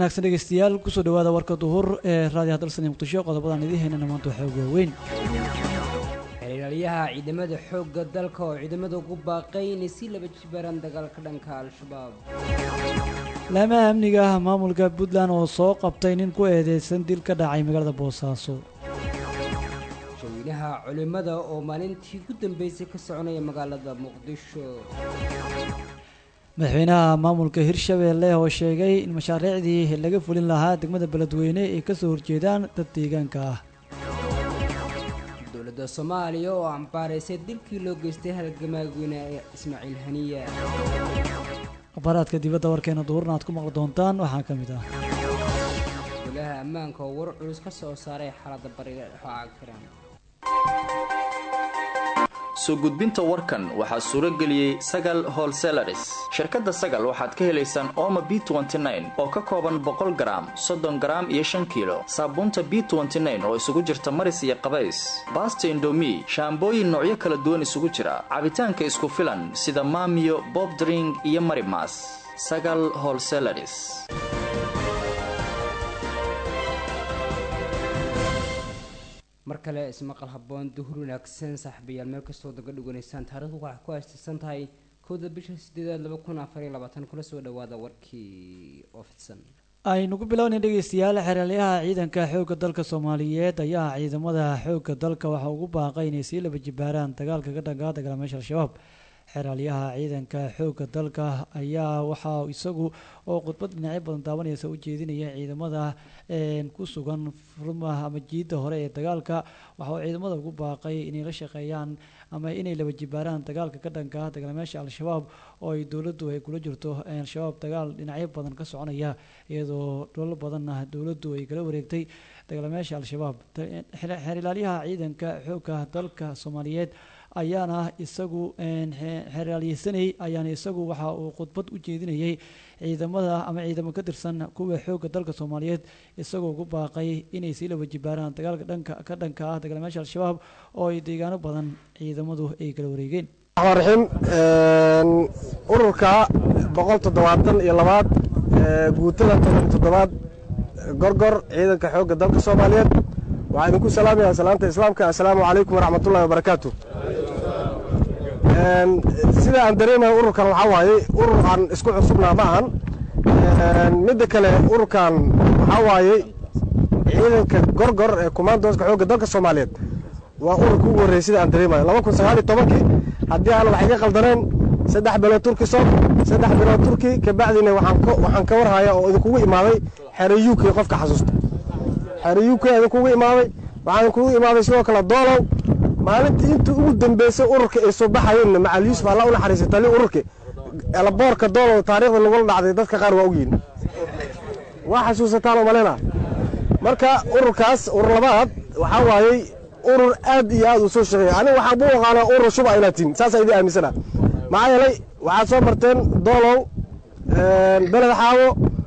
wanaagsan dhegeystayaal kusoo dhawaada warka duhur ee raadiyaha dalsan iyo muqdisho qodobadan idiin haynana maanta waxaa ugu waaweyn xiriiryaha ciidamada xoogga dalka oo ciidamada ugu baaqay inay si laba jibaaraan dagaalka dhanka al-shabaab laamaha amniga ah maamulka puntland oo soo qabtay nin ku eedeysan dil ka dhacay magaalada boosaaso shaweynaha culimmada oo maalintii ugu dambeysay ka soconaya magaalada muqdisho madaxweynaha maamulka hirshabeelle oo sheegay in mashaariicdii laga fulin lahaa degmada beledweyne ay kasoo horjeedaan dad deegaanka ah dowladda soomaaliya oo ambaaraysay dilkii loo geystay halgamaagweyne ismaaciil haniya akhbaaraadka dibadda warkeena duhurna aad ku maqli doontaan waxaa ka mid ah golaha ammaanka oo war culus ka soo saaray xaaladda bariga dhexooca kiran soo gudbinta warkan waxaa suuro geliyey sagal holselaris shirkadda sagal waxaad ka helaysaan ooma b oo ka kooban boqol garaam soddon garaam iyo shan kiilo saabuunta b oo isugu jirta maris iyo qabays baasta indomi shaambooyin noocyo kala duwan isugu jira cabitaanka isku filan sida maamiyo bobdring iyo marimas sagal holselaris mar kale ismaqal haboon duhur wanaagsan saaxiibayaal meel kastoo daga dhiganaysaan taarikhdu waxaa ku haystaysan tahay kowda bisha sideedaad laba kun afar iyo labaatan kula soo dhawaada warkii oo fidsan aynu ku bilownay dhegeystayaal xeraalyaha ciidanka xoogga dalka soomaaliyeed ayaa ciidamada xoogga dalka waxa ugu baaqay inay sii laba jibaaraan dagaalka ka dhankaa dagaalamayaasha al-shabaab xeraalyaha ciidanka xoogga dalka ayaa waxaa isagu oo khudbad dhinacyo badan daawanaysa u jeedinaya ciidamada ku sugan furmaha ama jiidda hore ee dagaalka waxa uu ciidamada ugu baaqay inay la shaqeeyaan ama inay laba jibaaraan dagaalka ka dhanka dagaalamayaasha al-shabaab oo ay dowladdu ay kula jirto al-shabaab dagaal dhinacyo badan ka soconaya iyadoo dholo badanna dowladdu ay kala wareegtay dagaalamayaasha al-shabaab xerilaalyaha ciidanka xoogga dalka soomaaliyeed ayaana isagu xeraalyeysanayay ayaana isagu waxa uu khudbad u jeedinayay ciidamada ama ciidamo ka tirsan kuwa xoogga dalka soomaaliyeed isagoo ugu baaqay inay sii laba jibaaraan dagaalka dhanka ka dhanka ah dagaalamayaasha al-shabaab oo ay deegaano badan ciidamadu ay kala wareegeen raxiim ururka boqol toddobaatan iyo labaad guutada toban toddobaad gorgor ciidanka xoogga dalka soomaaliyeed waxaa idinku salaamaya salaanta islaamka assalaamu calaykum waraxmatullahi wabarakaatu sida aan dareemayo ururkan waxaa waaye urur aan isku cusubnaa ma ahan midda kale ururkan waxaa waaye ciidanka gorgor ee kumaandooska xoogga dalka soomaaliyeed waa ururka ugu horreeyey sida aan dareemayo laba kun sagaal iyo tobankii haddii aan wax iga qaldaneen saddex bilood turki sob saddex bilood turki kabacdina waxaan ka warhaya oo idinkugu imaaday xere u k qofka xasuusta xere u k idinkugu imaaday waxaa idinkugu imaaday sidoo kale doolow maalintii intii ugu dambeysay ururka ay soo baxayeenna macal yuusuf alla u naxariisay tali ururka boorka doolow taariikhda lagula dhacday dadka qaar waa ogyihin waa xasuusataan oo malena marka ururkaas urur labaad waxaa waayey urur aad iyo aad uu soo shaqeeya aniga waxaa buu aqaanaa urur shuba inaad tihin saasaa idin aaminsana maxaa yeelay waxaad soo marteen doolow beled xaawo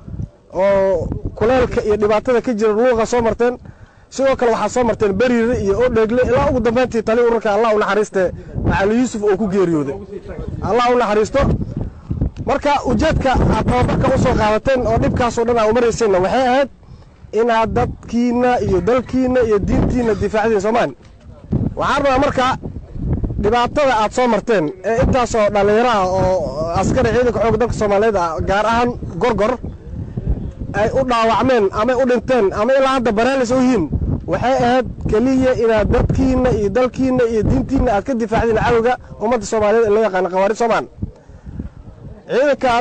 oo kuleelka iyo dhibaatada ka jira luuqa soo marteen sidoo kale waxaad soo marteen beriire iyo odheegle ilaa ugu dambayntii tali ururka allah u naxariiste macali yuusuf oo ku geeriyooday allah u naxariisto marka ujeedka aad tababarka u soo qaadateen oo dhibkaasoo dhan aa umarayseenna waxay ahayd inaad dadkiinna iyo dalkiinna iyo diintiinna difaacdiin soomaali waxaan rabaa marka dhibaatada aad soo marteen ee intaasoo dhallinyaro ah oo askari ciidanka xoogga dalka soomaaliyeed ah gaar ahaan gorgor ay u dhaawacmeen amay u dhinteen ama ilaa hadda baraalis u yihiin waxay ahayd keliya inaad dadkiinna iyo dalkiinna iyo diintiinna aad ka difaacdiin cadowga ummadda soomaaliyeed ee loo yaqaana khawaarij soomaan ciidankan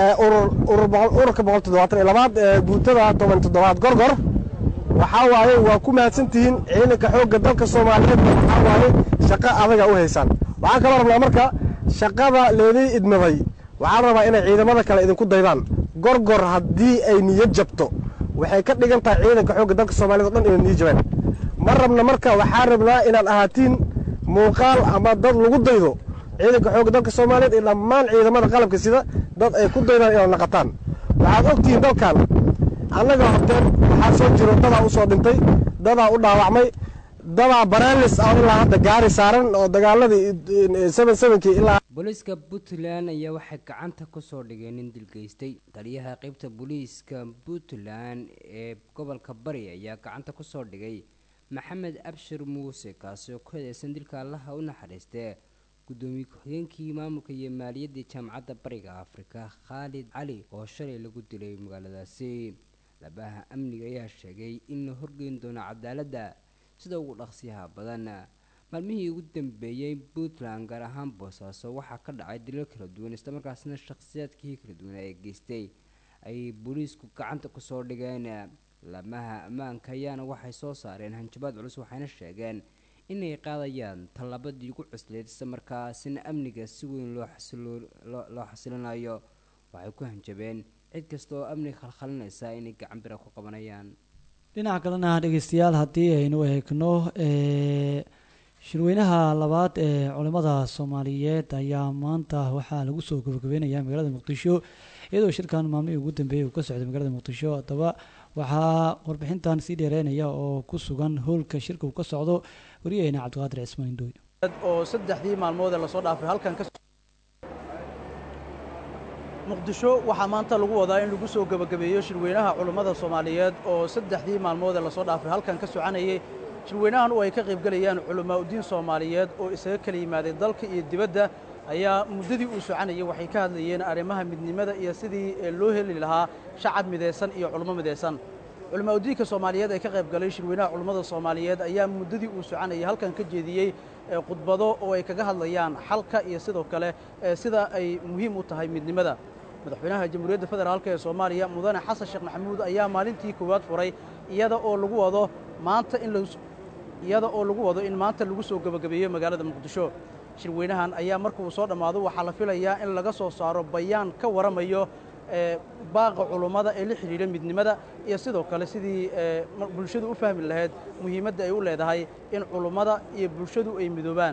ururka boqol toddobaatan iyo labaad ee guutada toban toddobaad gorgor waxaa waaye waa ku mahadsantihiin ciidanka xoogga dalka soomaaliyeed waxaa waaye shaqo adaga u haysaan waxaan kaloo rabnaa marka shaqada leedii idmaday waxaan rabaa inay ciidamada kale idinku daydaan gorgor haddii ay niyad jabto waxay ka dhigan tahay ciidanka xoogga dalka soomaaliyed o dhan inay niyo jabeen ma rabna marka waxaan rabnaa inaad ahaatiin muuqaal ama dad lagu daydo ciidanka xoogga dalka soomaaliyeed iyo dhammaan ciidamada qalabka sida dad ay ku daydaan inaad naqataan waxaad ogtihiin dalkan annaga horteen waxaa soo jiro dadaa u soo dhintay dadaa u dhaawacmay dabaa baraalis ah ilaa hadda gaari saaran oo dagaaladii seven sevenkii ilaa booliiska puntland ayaa waxay gacanta kusoo dhigeen nin dilgeystay taliyaha qeybta booliiska puntland ee gobolka bari ayaa gacanta kusoo dhigay maxamed abshir muuse kaasi oo ku hedeysan dilka allaha u naxariistee gudoomiye ku-xigeenkii maamulka iyo maaliyaddii jaamacadda bariga afrika khaalid cali oo shalay lagu dilay magaaladaasi labaha amniga ayaa sheegay in la horgeyn doono cadaaladda sida ugu dhaqsiyaha badan maalmihii ugu dambeeyey puntland gaar ahaan boosaaso waxaa ka dhacay dilal kala duwan islamarkaasna shakhsiyaadkii kala duwan ee geystay ay booliisku gacanta kusoo dhigeen laamaha ammaanka ayaana waxay soo saareen hanjabaad culus waxayna sheegeen inay qaadayaan tallaabadii ugu cusleyd islamarkaasina amniga si weyn loo loo xasilinayo waxay ku hanjabeen cid kasta oo amniga khalkhalinaysa inay gacan bira ku qabanayaan dhinaca kalena dhegeystayaal haddii aynu eegno shirweynaha labaad ee culimada soomaaliyeed ayaa maanta waxaa lagu soo gabagabeynayaa magaalada muqdisho iyadoo shirkan maalmihii ugu dambeeyey uu ka socday magaalada muqdisho haddaba waxaa warbixintan sii dheereynaya oo ku sugan howlka shirka uu ka socdo wariyaheyna cabdiqaadir cismaan indooy oo saddexdii maalmood ee lasoo dhaafay halkan ka muqdisho waxaa maanta lagu wadaa in lagu soo gebagabeeyo shirweynaha culummada soomaaliyeed oo saddexdii maalmood ee lasoo dhaafay halkan ka soconayay shirweynahan oo ay ka qaybgelayaan culamaa udiin soomaaliyeed oo isaga kala yimaaday dalka iyo dibadda ayaa muddadii uu soconayay waxay ka hadlayeen arrimaha midnimada iyo sidii loo heli lahaa shacab midaysan iyo culummo midaysan culamaa udiinka soomaaliyeed ee ka qaybgalay shirweynaha culummada soomaaliyeed ayaa muddadii uu soconayay halkan ka jeediyey khudbado oo ay kaga hadlayaan xalka iyo sidoo kale sida ay muhiim u tahay midnimada madaxweynaha jamhuuriyadda federaalk ee soomaaliya mudane xasan sheekh maxamuud ayaa maalintii koowaad furay iyada oo lagu wado maanta in iyada oo lagu wado in maanta lagu soo gebagabeeyo magaalada muqdisho shirweynahan ayaa marka uu soo dhammaado waxaa la filayaa in laga soo saaro bayaan ka waramayo baaqa culummada ee la xidhiidha midnimada iyo sidoo kale sidii bulshadu u fahmi lahayd muhiimadda ay u leedahay in culummada iyo bulshadu ay midoobaan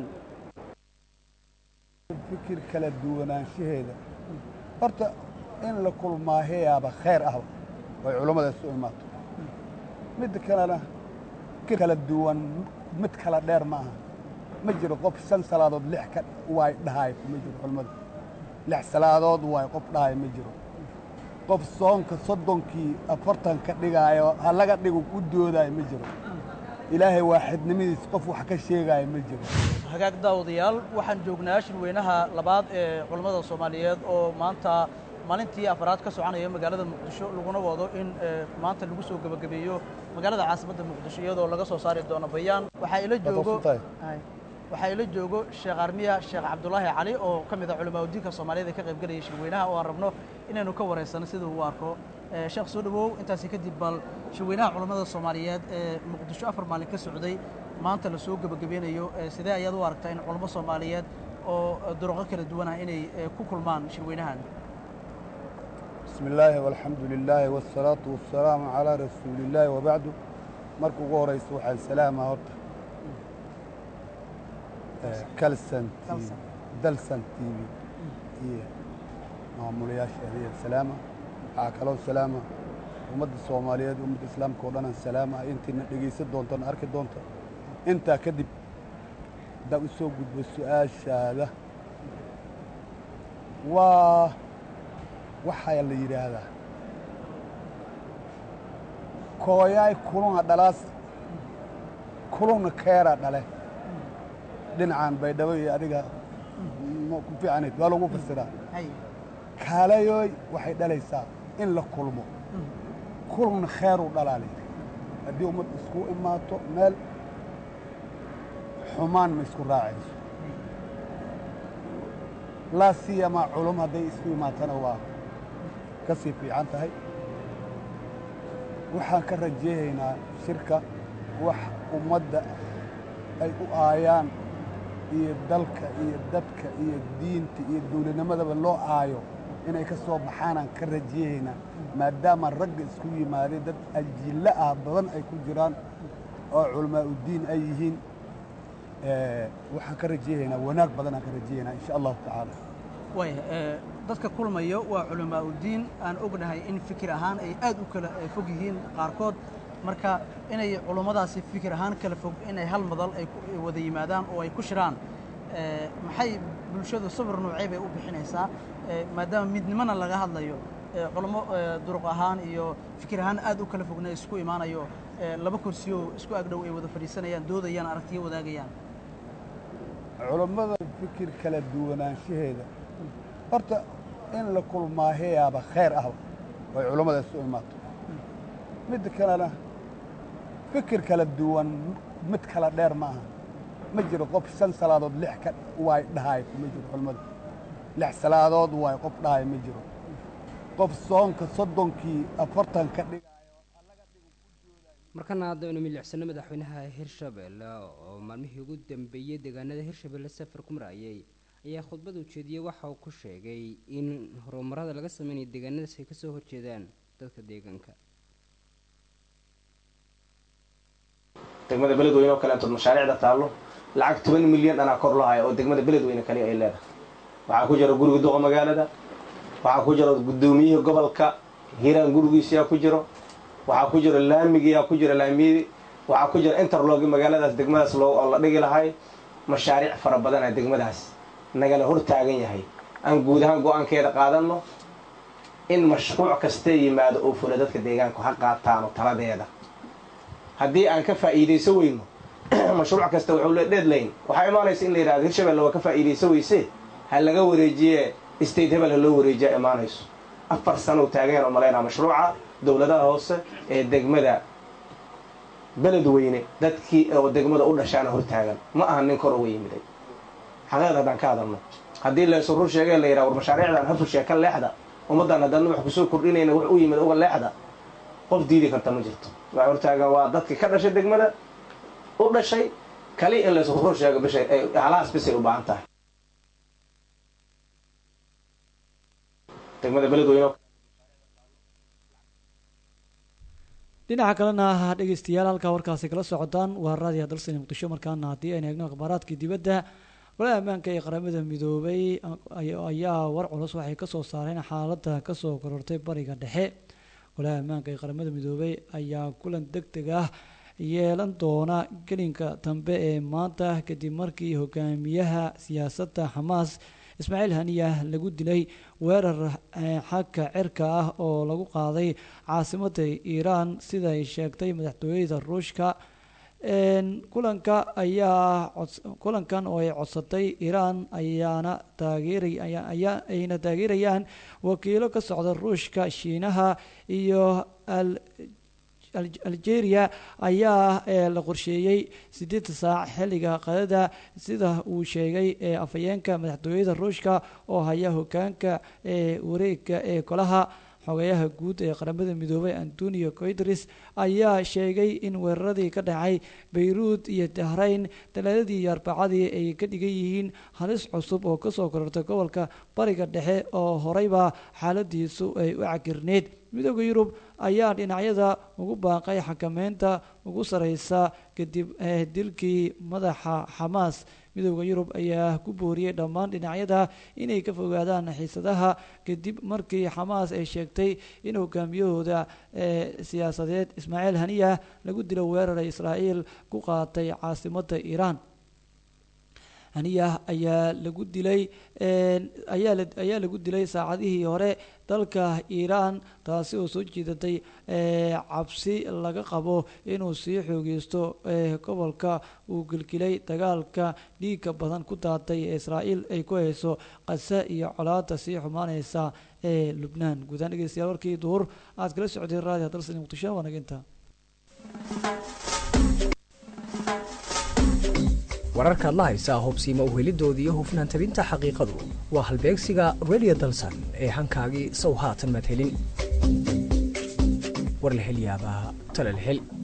fikir kala duwanaanshaheeda horta in la kulmaahayaaba khayr ahba way culummada isu imaato midda kalena fikir kala duwan mid kala dheer ma aha ma jiro qof shan salaadood lix ka waay dhahaay ma jiro culummada lix salaadood waay qof dhahaay ma jiro qof soonka soddonkii afartan ka dhigaayo ha laga dhigo u doodaayo ma jiro ilaahay waaxidnimadiis qof wax ka sheegaayo ma jiro hagaag daawadayaal waxaan joognaa shirweynaha labaad ee culammada soomaaliyeed oo maanta maalintii afraad ka soconaya magaalada muqdisho laguna wado in maanta lagu soo gebagabeeyo magaalada caasimadda muqdisho iyadoo laga soo saari doono bayaan waxaa ila joogo waxaa ila joogo sheekh armiya sheekh cabdulaahi cali oo ka mid ah culamaa udiinka soomaaliyeed ee ka qaybgelaya shirweynaha oo aan rabno inaynu ka wareysano sida uu arko sheekh soo dhawow intaasi kadib bal shirweynaha culammada soomaaliyeed ee muqdisho afar maalin ka socday maanta la soo gebagabeynayo sidee ayaad u aragtaa in culamo soomaaliyeed oo duruqo kala duwan ah inay ku kulmaan shirweynahan bismi illaahi walxamdu lilaahi waasalaatu wasalaamu calaa rasuulillaahi wabacdu marka ugu horaysa waxaan salaamaa horta kalsan tv dalsan t v iyo maamulayaasheeda iyo salaama waxaa kaloo salaama ummadda soomaaliyeed ummadda islaamka oo dhanaan salaama intiina dhegaysan doontaan arki doonta intaa kadib haddaan u soo gudbo su-aashaada waa waxaa la yidhaahdaa kooyaay kuluna dhalaas kuluna keera dhale dhinacan baydhabo iyo adiga ku fiicanayd waa lagu fasiraa kaalayoy waxay dhalaysaa in la kulmo kulna kheeruu dhalaa layidhi haddii ummad isku imaato meel xumaan ma isku raacayso laa siyamaa culum hadday isku imaatana waa ka sii fiican tahay waxaan ka rajeehaynaa shirka wax ummadda ay u aayaan iyo dalka iyo dadka iyo diinta iyo dawladnimadaba loo aayo inay ka soo baxaanaan ka rajeehaynaa maadaama ragga isku yimaadeen dad ajillo ah badan ay ku jiraan oo culamaa uddiin ay yihiin waxaan ka rajeehaynaa wanaag badanaan ka rajeehaynaa insha allahu tacaala waaya dadka kulmayo waa culamaa uddiin aan ognahay in fikir ahaan ay aad u kala fog yihiin qaarkood marka inay culummadaasi fikir ahaan kala fog inay hal madal ay wada yimaadaan oo ay ku shiraan maxay bulshadu sawir noocey bay u bixinaysaa maadaama midnimona laga hadlayo culummo duruq ahaan iyo fikir ahaan aad u kala fogna isku imaanayo laba kursiyo isku agdhow ay wada fadhiisanayaan doodayaan aragtiyo wadaagayaan culummada fikir kala duwanaanshaheeda horta in la kulmaahayaaba khayr ah oy culummada isu imaato midda kalena fikir kala duwan mid kala dheer ma aha ma jiro qof shan salaadood lix ka waay dhahaay ma jiro culummada lix salaadood waay qof dhahaay ma jiro qof soonka soddonkii afartan ka dhigaayo markana haddaynu milicsano madaxweynaha hirshabelle oo maalmihii ugu dambeeyey deegaanada hirshabelle safar ku marayay ayaa khudbad ujeediyey waxa uu ku sheegay in horumarada laga sameynayo deegaanadaas ay kasoo horjeedaan dadka deegaanka degmada beledweyne oo kaleeto mashaariicda taallo lacag toban milyan dhanaa kor loo haya oo degmada beledweyne kaliya ay leedahay waxaa ku jira guriga duqa magaalada waxaa ku jira guddoomiyihii gobolka hiiraan gurigiisiyaa ku jiro waxaa ku jira laamigiyaa ku jira laamiyadii waxaa ku jira interlogi magaaladaas degmadaas loo oo la dhigi lahay mashaariic fara badana degmadaas nagala hor taagan yahay aan guud ahaan go-aankeeda qaadanno in mashruuc kastee yimaado oo fula dadka deegaanku ha qaataano taladeeda haddii aan ka faa'iidayso weyno mashruuc kasta wuxuu le deadline waxaa imaanaysa in la yidhahdo hirshabelle waa ka faa'iidayso weyse ha laga wareejiye state hebel ha loo wareejiya imaanayso afar sano u taageen oo malaynaa mashruuca dowladaha hoose ee degmada beledweyne dadkii oo degmada u dhashaana hortaagan ma aha nin kor uga yimiday xaqeed haddaan ka hadalno haddii laysu rur sheegee la yidhaha war mashaariicdan hafushe ka leexda ummaddan haddana wax kusoo kordhinayna wax u yimid uga leexda qof diidi karta ma jirto waa hortaagan waa dadkii ka dhashay degmada u dhashay kali in laysu rur sheego bishay halahaas bisay u baahan tahay degmada beledweyne dhinaca kalena dhegeystayaal halkaa warkaasi kala socotaan waa raadiya dalsani muqdisho markaana haddii aynu eegno akhbaaraadkii dibadda golaha ammaanka ee qaramada midoobay ayaa war culus waxay kasoo saareen xaaladda kasoo korortay bariga dhexe golaha ammaanka ee qaramada midoobay ayaa kulan deg deg ah yeelan doona gelinka dambe ee maanta kadib markii hogaamiyaha siyaasadda xamaas ismaaciil haniya lagu dilay weerar xagka cirka ah oo lagu qaaday caasimadda iiraan sida ay sheegtay madaxtooyada ruushka kulanka ayaa kulankan oo ay codsatay iiraan ayaana taageerayayna taageerayaan wakiilo ka socda ruushka shiinaha iyo algeria ayaa la qorsheeyey sideed saac xilliga qadada sida uu sheegay afhayeenka madaxtooyada ruushka oo haya hogaanka ee wareega ee golaha xogeyaha guud ee qaramada midoobay antonio coidris ayaa sheegay in weeraradii ka dhacay bayruud iyo dahrayn talaadadii iyo arbacadii ay ka dhigan yihiin halis cusub oo kasoo korortay gobolka bariga dhexe oo horeyba xaaladiisu ay u cagirneyd midooda yurub ayaa dhinacyada ugu baaqay xakameynta ugu sareysa kadib dilkii madaxa xamaas midooda yurub ayaa ku booriyey dhammaan dhinacyada inay ka fogaadaan xiisadaha kadib markii xamaas ay sheegtay in hogaamiyahooda siyaasadeed ismaaciil haniya lagu dilo weerar ay israa'iil ku qaatay caasimadda iiraan haniya ayaa lagu dilay ayaa lagu dilay saacadihii hore dalka iiraan taasi oo soo jeedatay cabsi laga qabo inuu sii xoogeysto gobolka uu gilgilay dagaalka dhiigga badan ku daatay ee israa'iil ay ku hayso qasa iyo colaada sii xumaaneysa ee lubnaan guudaan dhegeystayaal warkii duhur aad kala socday raadiyo dalsani muqdisho waa naginta wararkaad la haysaa hubsiima uhelidooda iyo hufnaan tabinta xaqiiqadu waa halbeegsiga redio dalsan ee hankaagii sow haatan madhelin war la hel yaabaa tala la hel